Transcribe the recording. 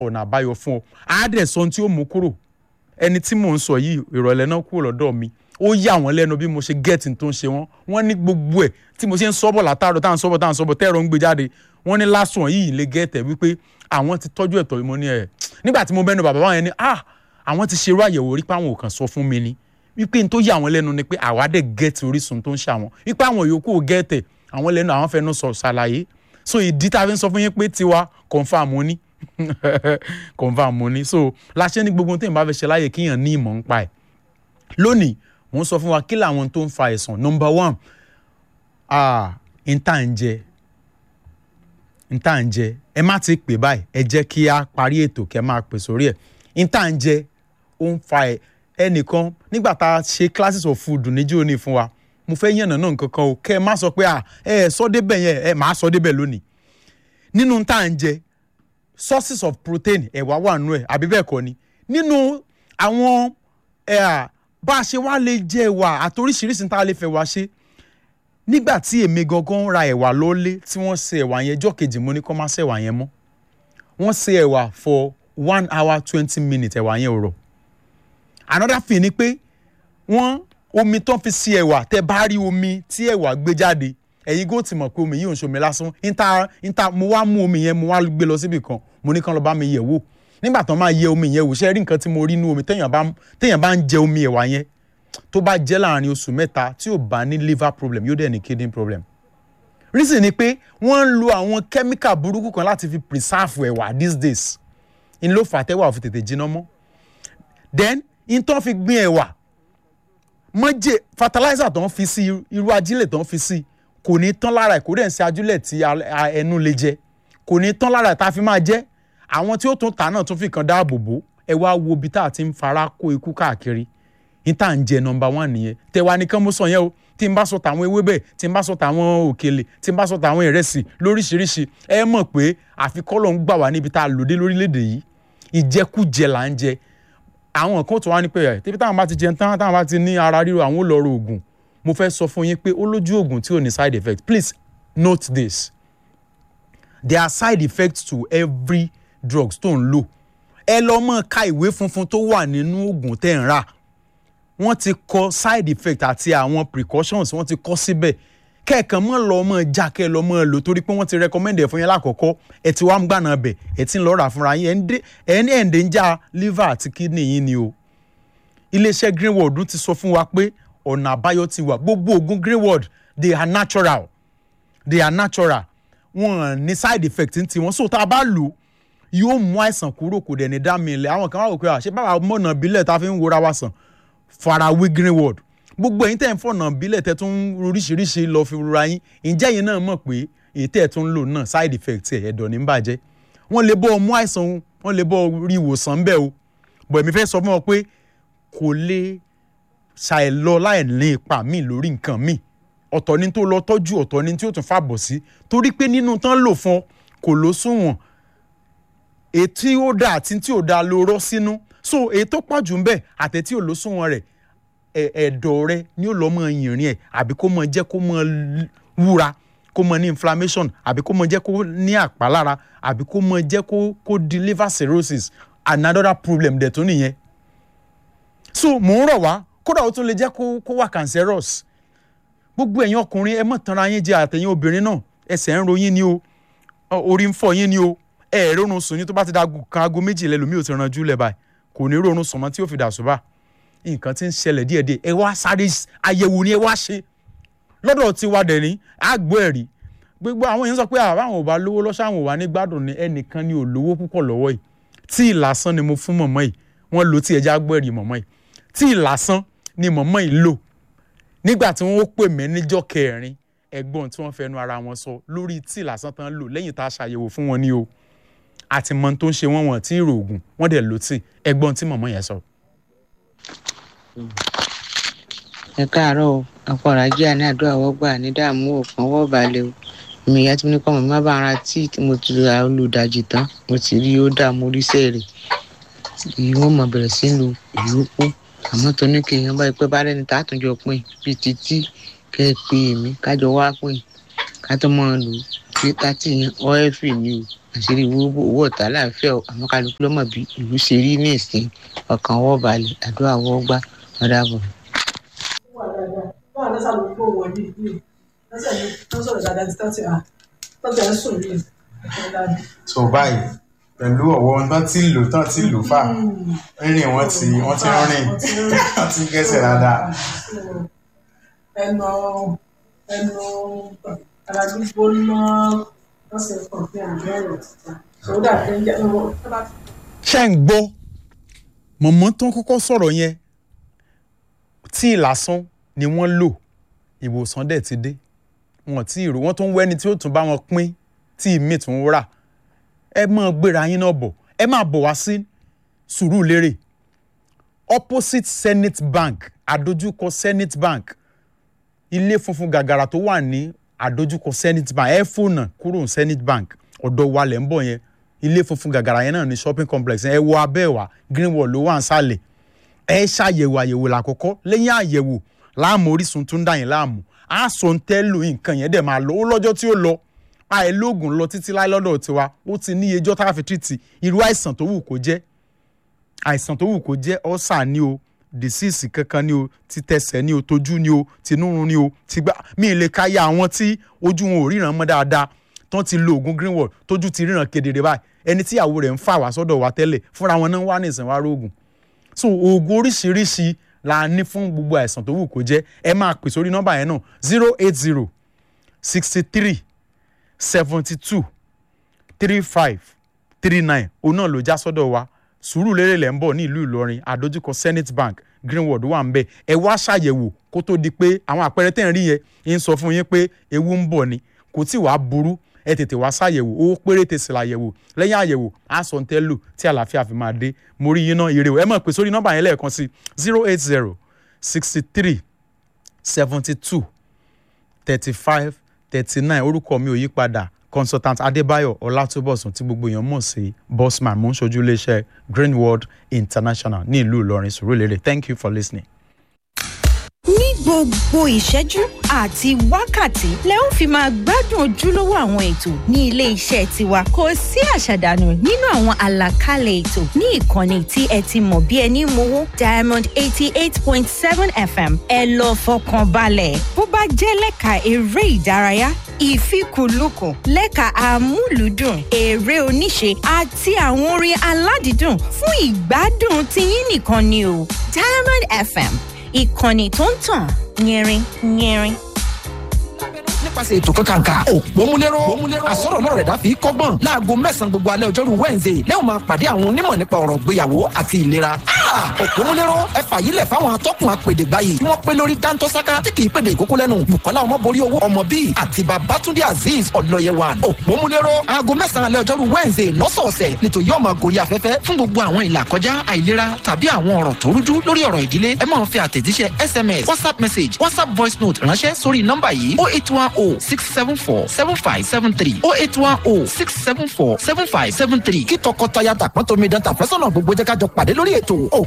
ọ̀nà àbáyọ fún ọ á dẹ̀ sọ ohun tí ó mú kúrò ẹni tí mò ń sọ yìí ìrọ̀lẹ́ náà kúrò lọ́dọ̀ mi ó yà wọ́n lẹ́nu bí mo ṣe gẹ́ẹ̀tì tó ń ṣe wọ́n wọ́n ní gbogbo ẹ̀ tí mo ṣe ń sọ́bọ̀ látàrọ̀ tá à ń sọ́bọ̀ tá à ń sọ́bọ̀ tẹ́rọ ń gbé jáde wọ́n ní lásùn yìí lè gẹ́ẹ̀tẹ̀ wípé àwọn ti tọ́jú ẹ̀tọ́ mo ní ẹ̀ nígbà tí mo bẹ́nu bàbá wọn yẹn ni ah àwọn ti ṣerú àyẹ̀wò rí pé àwọn ò kàn sọ fún mi ni wípé n tó yà wọ́n lẹ́nu ni pé àwa dẹ̀ gẹ́ẹ̀tì orísun tó ń ṣàwọn wípé àwọn yòókù ò gẹ́ẹ̀tẹ̀ àwọn lẹ́nu àwọn fẹnu sọ ṣàlàyé so ìdí tá a fi ń sọ fún yín pé tiwa confam mo ní confam mo ní so láṣẹ ní gbogbo téèyàn bá fẹ́ ṣe láàyè kíyàn ní ìmọ̀ ń pa ẹ̀ lónìí wọ́n sọ fún wa kí làwọn tó ń fa àìsàn number one ah n tá à ń jẹ n tá à ń jẹ ẹ má ti pè báyìí ẹ jẹ́ kí a parí ètò kẹ́ máa pè sórí ẹ̀ n tá à ń jẹ ó ń fa ẹ ẹnìkan nígbà tá a ṣe classes of food níjó ní fún wa mo fẹ́ yànnà náà nǹkan kan o kẹ́ ẹ má sọ pé ẹ ẹ sọ débẹ̀ yẹn ẹ máa sọ débẹ̀ lónìí nínú tá à ń jẹ sources of protein ẹ̀wà wà nù ẹ̀ àbí bẹ́ẹ̀ kọ́ ni nínú àwọn ẹ̀ bá a ṣe wá lè jẹ ẹ̀wà àtoríṣiríṣi tá a lè fẹ́ wá ṣe nígbà tí èmi gangan ra ẹ̀wà lọ́lé tí wọ́n ṣe ẹ̀wà yẹn jọ́ kejì mo ní kó má ṣe ẹ̀wà yẹn mọ́ wọ́n ṣe ẹ̀wà for one hour twenty minutes ẹ̀wà yẹn ò rọ̀ another thing ni pé wọ́n omi tó ń fi sí ẹ̀wà tẹ́ bá rí omi tí ẹ̀wà gbé jáde ẹ̀yin gò ti mọ̀ pé omi yìí ò ń ṣomi lásán níta níta mo wá mú omi yẹn mo wá gbé lọ síbì kan mo ní kán lọ bá mi yẹ̀ wò nígbà tó máa yẹ omi yẹn wò ṣe rí nǹkan tí mo rí inú omi téèyàn bá téèyàn bá ń jẹ omi ẹ̀wà yẹn tó bá jẹ́ láàrin oṣù mẹ́ta tí ò bá ní liver problem yóò dẹ̀ ní kidney problem reason ni pé wọ́n ń lo àwọn chemical burúkú kan láti fi preserve ẹ̀wà these days n ló fà tẹ́wà ò fi tètè jiná mọ́ then n tó fi gbin ẹ̀wà mọ́jẹ̀ fertilizer tó ń fi sí irú ajílẹ̀ tó ń fi sí kò ní tán lára ẹ̀ kò dẹ̀ ń ṣe ajílẹ̀ tí ẹnu lè jẹ kò ní tán lára ẹ̀ tá a fi máa jẹ àwọn tí ó tún tà náà tún fi kan dáàbò bò ẹ wá wo ibi tá a ti ń fara kó ikú káàkiri ní tá à ń jẹ nọ́mbà one nìyẹn tẹwa nìkan mo sọ yẹn o tí n bá sọ tàwọn ewébẹ̀ tí n bá sọ tàwọn òkèlè tí n bá sọ tàwọn ìrẹsì lóríṣiríṣi ẹ mọ̀ pé àfikọ́lọ̀ ń gbà wá níbi tá a lòdì lórílẹ̀‐èdè yìí ìjẹkújẹ là ń jẹ àwọn kan tó wá ní pé ẹ tẹ́bí táwọn bá ti jẹun tán táwọn bá ti ní ara ríro àwọn ò lọ ro oògùn mo fẹ́ sọ fún yín pé ó lójú oògùn tí ò ní side effect please note this there are side effects to every drugs tó ń lò ẹ lọ mọ ka ìwé funfun tó wà nínú oògùn tẹ́ ń rà wọ́n ti kọ side effect àti àwọn precautions wọ́n ti kọ síbẹ̀ kẹ́ẹ̀kan mọ́ lọ mọ́ já kẹ́ lọ mọ́ lò torí pé wọ́n ti recommend ẹ̀ fún yín lákọ̀ọ́kọ́ ẹ ti wá ń gbàna bẹ̀ ẹ ti ń lọ rà fúnra yín ẹ̀ ń ẹ̀ǹdẹ̀ ń já liver àti kidney yín ni o iléeṣẹ́ greenwood ti sọ fún wa pé ọ̀nà àbáyọ ti wà gbogbo oògùn greenwood they are natural they are natural wọn ní side effect ti wọn so tá a bá lò yóò mú àìsàn kúrò kò dẹ̀ ní dá mi ilẹ̀ àwọn kan wá wò pé àṣẹ báwa mọ̀nà bílẹ̀ tá a fi ń wora wa sàn farawé greenwood gbogbo ẹ̀yin tẹ́ ń fọ̀nà bílẹ̀ tẹ́ tún oríṣiríṣi lọ fi rora yín ǹjẹ́ yín náà mọ̀ pé èyí tẹ́ ẹ̀ tún lò náà side effect ẹ̀ ẹ̀dọ̀ ní bàjẹ́ wọ́n lè bọ́ ọ mú àìsàn wọ́n lè bọ́ ọ rí ìwòsàn bẹ́ẹ̀ o bọ̀ èmi fẹ́ sọ fún ọ pé kò lè ṣàìlọ láì ní ipa míì lórí nǹkan míì ọ̀tọ̀ ni tó lọ tọ́jú ọ̀tọ̀ ni tí ó tún fàbọ̀ sí torí pé nínú tán lò fún ọ kò ló sunwọ̀n ètí ó dá àti tí ò dá ló rọ́ sínú so èyí tó pọ̀ jù ń bẹ̀ àtẹ̀tí ò ló sunwọ̀n rẹ̀ ẹ̀dọ̀ rẹ ni ó lọ́ mọ yìnrìn ẹ̀ àbí kó mọ jẹ́ kó mọ wúra kó mọ ní inflammation àbí kó mọ jẹ́ kó ní àpálára àbí kó mọ jẹ́ kó kó di liver cirrhosis another problem dẹ̀ tó nìyẹn so mò ń rọ̀ wá kódà ó tún lè jẹ́ kó kó wà cancerous gbogbo ẹ̀yin ọkùnrin ẹ mọ̀ tanra yín jẹ àtẹ̀yìn obìnrin náà ẹsẹ̀ ń ro yín ni o orí ń fọ́ yín ni o ẹ ẹ̀ rọrùn sùn ní tó bá ti da kan aago méjì lẹ́lòmíì ò ti ranjú lẹ̀ báyìí kò ní rọrùn sùn mọ́ tí ó fi dà sùbà nǹkan tí ń ṣẹlẹ̀ díẹ̀díẹ̀ ẹ wá sáré àyẹ̀wò ni ẹ wá ṣe lọ́dọ̀ tí wà dẹ̀ ní àgbọ̀ ẹ̀rí gbogbo àwọn èèyàn sọ pé àwọn ò bá lówó lọ́sọ̀ àwọn ò wá ní gbádùn ni ẹnìkan ni ò lówó púpọ̀ lọ́wọ́ yìí tí ìlàsán ni mo fún mọ̀mọ́ yìí wọ́n lò tí ẹja gbọ́ ẹ̀rí mọ̀mọ́ yìí tí ìlàsán ni mọ̀mọ́ yìí lò nígbà tí wọ́n pè mí níjọ́ kẹrin ẹ̀gbọ́n tí wọ́n fẹnu ara wọn sọ lórí tí ìlàsán tán lò lẹ́yìn tá a ṣàyẹ̀wò fún wọn ní o àti mọ tó ń ṣe wọ́n wọ́n tí ì rògùn wọ́n dẹ̀ lò tí ẹ̀gbọ́n tí mọ̀mọ́ yẹn sọ. ẹ káàárọ̀ o àpọ̀rọ̀ ajé àní àdúrà wọ́gbà ní dààmú òkan wọ́ balẹ̀ o èmi ìyá tí mo ní kọ́ mọ̀ má bá ara tí mo ti ra olùdajì tán mo ti rí ó dà mo rí sẹ́ẹ̀rẹ̀ èyí wọ́n mọ̀ bẹ̀rẹ̀ sí lu ìyókù àmọ́ tó ní kí èèyàn bá pẹ́ bá rẹ́ni tá a tún jọ pín bíi títí kẹ́ ẹ pé èmi kájọ wá pín ká tó mọ̀ lò pé tátì yẹn ọ́ẹ́fì ni o àṣírí owó ọ̀tá láàfíà àwọn kálukú lọ́mọ bí ìlú ṣe rí ní ìsìn ọkàn wọ́ balẹ̀ àdúrà wọ́ gbá ọ̀dà bọ̀. wà dáadáa báwa ló sábà kó wọ ní ìlú lọ́sẹ̀ ní wọ́n sọ̀rọ̀ dáadáa ti tọ́tì à tọ́tì à ń sùn yìí ọ̀tọ̀ dáadáa. so báyìí pẹ̀lú ọ̀wọ́ tán tí lò tán tí lò fà rírìn wọn ti wọn ti rìn wọn ti gẹ́sẹ̀ dáadáa. ẹnu ẹnu ara gbígbóná lọ́sẹ̀ kan fi hàn bẹ́ẹ̀rẹ̀ títà sódà tó ń jẹ́ ọmọ tó bá ti ṣé ń gbọ́ mọ̀mọ́ tó ń kọ́kọ́ sọ̀rọ̀ yẹn tí lásán ni wọ́n lò ìwòsàn dẹ̀ ti dé wọn tí ìrò wọn tó ń wẹ́ni tí ó tún bá wọn pín tí ìmí tún rà ẹ máa gbéra yín náà bọ̀ ẹ máa bọ̀ wá sí Sùúrùlérè opposite Senate Bank àdójúkọ Senate Bank ilé funfun gàgàrà tó wà ní àdójúkọ Senate Bank ẹ fònà kúrò ní Senate Bank ọ̀dọ̀ wa lẹ̀ ń bọ̀ yẹn ilé funfun gàgàrà yẹn náà ní shopping complex ẹ wọ abẹ́ wa Greenwall ló wà ń sàlẹ̀ ẹ ṣàyẹ̀wò àyẹ̀wò làkọ́kọ́ lẹ́yìn àyẹ̀wò láàmú orísun tó ń dà yín láàmú á sọ ń tẹ́ lò nǹkan yẹn dẹ̀ máa lọ ó lọ́jọ́ tí ó lọ àìlóògùn lọ títí láì lọ́dọ̀ tiwa ó ti ní ejọ́ tá a fi tìrìtì irú àìsàn tó wù kó jẹ́ àìsàn tó wù kó jẹ́ ọ́sà ni o disease kankan ni o ti tẹsẹ̀ ni o tójú ni o tinúrun ni o ti gbá mi ì lè ka ya àwọn tí ojú wọn ò ríran mọ́ dáadáa tán ti lo oògùn greenwall tójú ti ríran kedere báyìí ẹni tí ìyàwó rẹ̀ ń fà wá sọ́dọ̀ wa tẹ́lẹ̀ fúnra wọn náà wà ní ìsìn wa rógùn so oògùn oríṣiríṣi la ní fún gbogbo àìsàn tó wù kó jẹ́ ẹ máa pè sórí nọ́mbà yẹn náà zero eight zero sixty three seventy two three five three nine òun náà ló já sọ́dọ̀ wa Sùúrùlérè lẹ́ ń bọ̀ ní ìlú Ìlọrin àdójúkọ Senate Bank Greenwood wà ń bẹ̀ ẹ wá ṣàyẹ̀wò kó tó di pé àwọn àpẹẹrẹ tẹ̀ ń rí yẹn ń sọ fún yín pé ewu ń bọ̀ ni kò tí wàá burú ẹ tètè wá ṣàyẹ̀wò owó péréte sì làyẹ̀wò lẹ́yìn àyẹ̀wò àsọ̀ ń tẹ́ lò tí àlàáfíà fi máa dé mo rí yín náà ire o ẹ mọ̀ pé sórí nọ́mbà yẹn lẹ́ẹ̀kan sí zero eight zero sixty three seventy two thirty five thirty nine orúkọ mi ò yí padà consultant adébáyọ̀ ọlátúbọ̀sùn tí gbogbo èèyàn mọ̀ sí bossman mo ń ṣojú iléeṣẹ́ greenworld international ní ìlú ìlọrin sùúrùlérè thank you for listening. ní gbogbo ìṣẹ́jú àti wákàtí lẹ ó fi máa gbádùn ojúlówó àwọn ètò ní ilé iṣẹ́ tiwa kò sí àṣàdànù nínú àwọn àlàkalẹ̀ ètò ní ìkànnì tí ẹ ti mọ̀ bí ẹni mowó diamond eighty eight point seven fm ẹ lọ fọkàn balẹ̀ bó bá jẹ́ lẹ́ka eré ìdárayá ìfikùnlukùn lẹ́ka amúlùúdùn eré oníṣe àti àwọn orin aládìídùn fún ìgbádùn tiyín nìkan ni o diamond fm ìkànnì tó ń tàn yẹrin yẹrin. nípasẹ̀ ètò kankanka òpómúléró àsọ̀rọ̀ náà rẹ̀ dáfi kọ́gbọ́n láago mẹ́sàn-án gbogbo alẹ́ ọjọ́rú wednesday lẹ́yìn máa pàdé àwọn onímọ̀ nípa ọ̀rọ̀ ìgbéyàwó àti ìlera. òpómúléró ẹ fàyílẹ̀ fáwọn atọ́kùn apèdè báyìí tí wọ́n pé lórí dáńtọ́sáká tí kì í pèdè ìkókó lẹ́nu bukola ọmọborí owó ọmọ bíi àti babatunde azeez ọlọ́yẹwà òpómúléró aago mẹ́sàn-án alẹ́ ọjọ́rú wednesday lọ́sọ̀ọ̀sẹ̀ nítorí yóò máa gorí afẹ́fẹ́ fún gbogbo àwọn ìlà kọjá àìlera tàbí àwọn ọ̀rọ̀ tó rújú lórí ọ̀rọ̀ ìdílé ẹ máa fi àtẹ̀jíṣẹ́ sms whatsapp message whatsapp voice note ránṣẹ́ sórí nọ́mbà yìí oh eight one oh six seven four seven five seven three oh eight one oh six seven four seven five seven three kí tọkọtaya tàpọ́n tómi dán tàfẹ́sọ̀nà gbogbo jẹ́ ká jọ pàdé lórí ètò